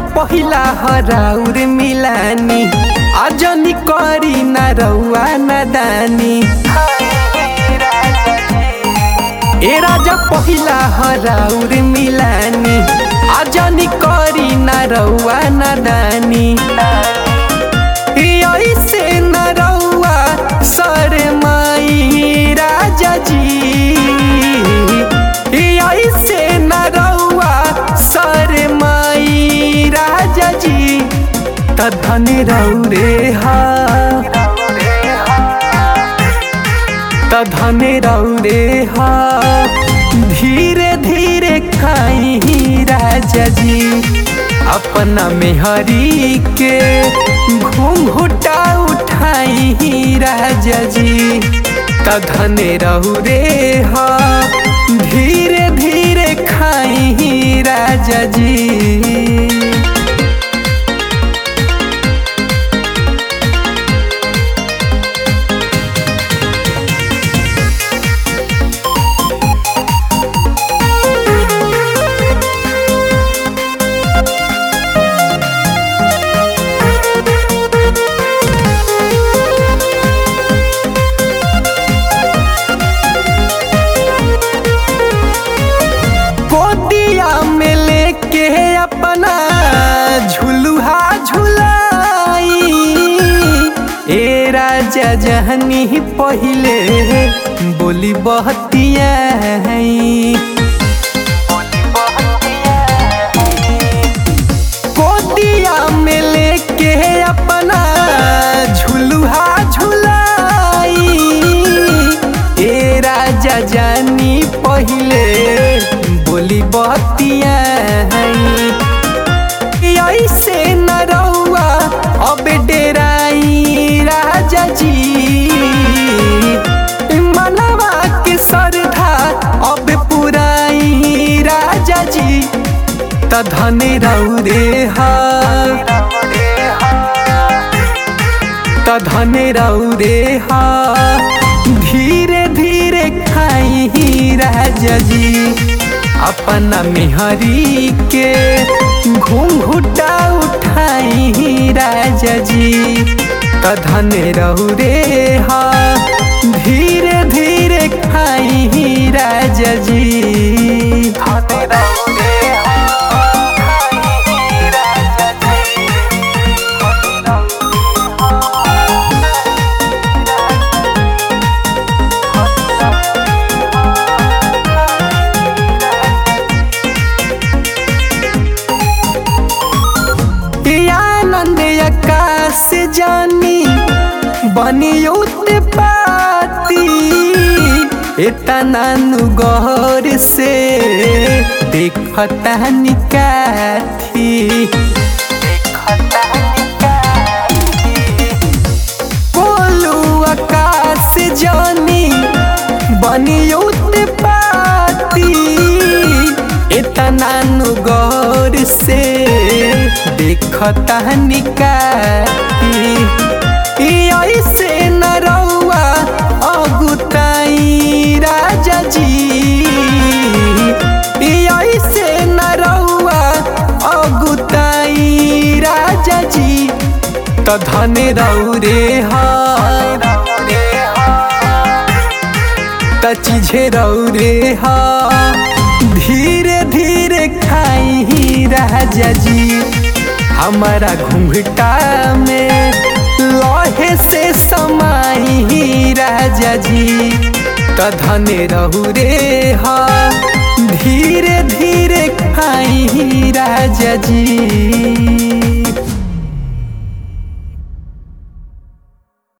पहिला हराउर मिलानी आजनी करी न रउआ नदानी ए राजा पहिला हराउर मिलानी आजनी करी न रउआ नदानी ऐसे न रउआ सर माई राजा जी ऐसे न रउआ सर माई राजा जी त धन रौरे हा त धन रौरे हा धीरे धीरे खाई राजा जी अपना मेहरी के घूंघुटा उठाई राजा जी त धन रौरे हा धीरे धीरे खाई राजा जी गोदिया में लेके अपना झुलुहा झुलाई ए राजा जहनी पहिले बोली बहतिया गोदिया में लेके अपना झुलुहा झुलाई ए राजा जानी पहिले बोली बतिया ऐसे न रउआ अब डेराई राजा जी मनवा के सरधा अब पुराई राजा जी त धन रौरे हा त धन रौरे हा धीरे धीरे खाई राजा जी अपना मेहरी के घूंघुटा उठाई राजा जी त धन रौरे हा धीरे धीरे खाई राजा जी धन रौरे आनंद आकाश जानी बनियुत पाती इतना गौर से देखता निकाथी कोलू आकाश जानी बनियुत पाती इतना गौर से देखता निकाती ऐसे न रउआ अगुताई राजा जी ऐसे न रउआ अगुताई राजा जी त धन रौरे हा त चीजे रौरे हा धीरे धीरे खाई राजा जी हमारा घूंघटा में लोहे से समाई राजा जी त धन रहुरे हा धीरे धीरे खाई राजा जी